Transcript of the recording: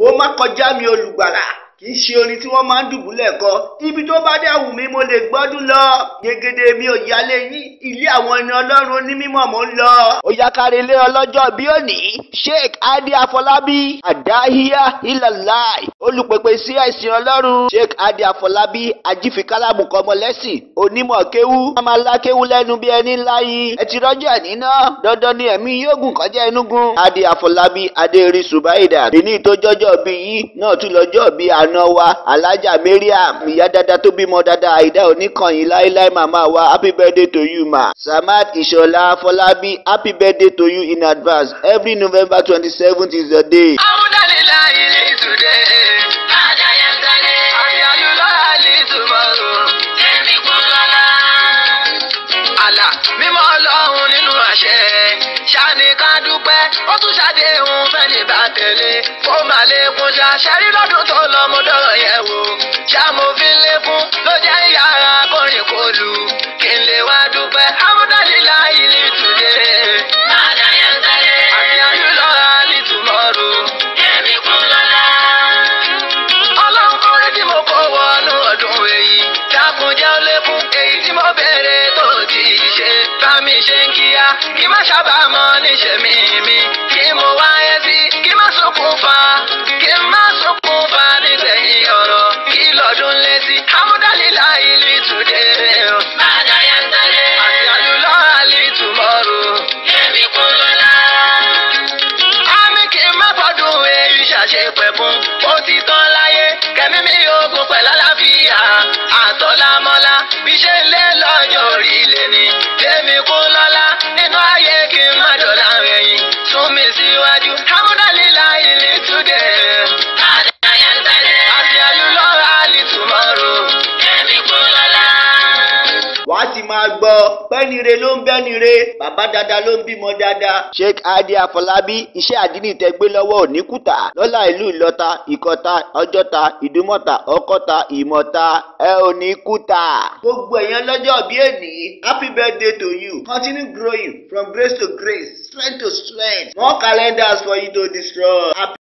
ó má kọjá mi olùgbàlà kì í ṣe orin tí wọ́n máa ń dùbúlẹ̀ kọ ibi tó bá dẹ̀ wù mí mo lè gbọ́dún lọ gẹ́gẹ́dẹ́ mi ò yálé yín ilé àwọn ẹni ọlọ́run onímọ̀ mo ń lọ. ó yá kárí ilé ọlọ́jọ́ bí òní sheikh adi afọlábí àdáhíyá ìlàláì olùpèpè sí ẹ̀sìn ọlọ́run sheikh adi afọlábí ajífikálàmù kọmọlẹ́sìn onímọ̀ kéwú ọmọ alákéwú lẹ́nu bí ẹni ńlá yìí ẹ ti rọ́jò ẹ̀ níná dandan ni ẹ̀mí yóò gùn kọjá inúgun adi afọlábí adéorí subaida bíní tó jọjọ́ bí yìí náà tún lọ́jọ́ bí àná wa alájà mariam ìyá dada tó bímọ dada àìdá oníkànnì láéláé màmá wa happy birthday to you ma samad ìṣọ̀lá afọlábí happy birthday to you in advance every november twenty seventh is your day. Alhamdulillahi today. Ada yesterday. Ayalulahi tomorrow. Èmi kò lọ́la. Àlà mímọ́ ọlọ́run nínú àṣẹ. Ṣáni ká dúpẹ́, ó tún ṣàdéhùn fẹ́ni bá tẹ̀lé. Ó mà lékún ṣá, ṣẹ́rí lọ́dún tó lọ mo dọ̀rọ̀ yẹ̀ wò. Ṣá mo fi ń lékún, ló jẹ́ ìyára kọrin kò lù. Kí n lè wá dúpẹ́, Alhamdulillahi today. Ada yesterday. Àti ayúlọ́ra tomorrow. Èmi kò lọ́la. Ọlọ́run kọ́rẹ́ tí mo kó wọnú ọdún èyí. Dákun jẹ́ ó lékún èyí tí mo béèrè tó ti ṣe. Bá mi ṣe ń kíá, kí má ṣàbámọ̀ níṣẹ́ mi mi. Kí mo wáyé sí, kí má sunkún fa. Kí má sunkún fa nígbẹ̀yìn ọ̀rọ̀. Kí lọ́dún létí, Amúdálílá ìlú ìtúndé. Bàdá yẹn tẹ́lẹ̀. Àti àlùlọ́ra lè tomorrow. Èmi kò lọ́la àmì kì í má fọdún èyí ṣàṣepẹ̀ fún ó ti tán láyé kẹmí mi ogun pẹ̀lú àlàáfíà àtọ́lámọ́lá bí ṣe ń lé lọ́jọ́ orí lé ní tèmi kú lọ́lá nínú ayé kí n má dọ̀là ẹ̀yìn sún mi síwájú amúdálílá ilé túdé. àti àlùlọ́ra lè túmọ̀rò tèmi kú lọ́lá. wàá ti máa gbọ́ pẹ́nire ló ń bẹ́nire bàbá dada ló ń bímọ dada. sheikh adi afọlábí iṣẹ́ àdínì tẹ gbé lọ́wọ́ òní kùtà lọ́lá ìlú ìlọta ìkọta ọjọ́ta ìdúmọ̀ta ọkọ́ta ìmọ̀ta ẹ ò ní kùtà. gbogbo èèyàn lọ́jọ́ bí èní happy birthday to you continue growing from grace to grace strength to strength more calendars for you to destroy. Happy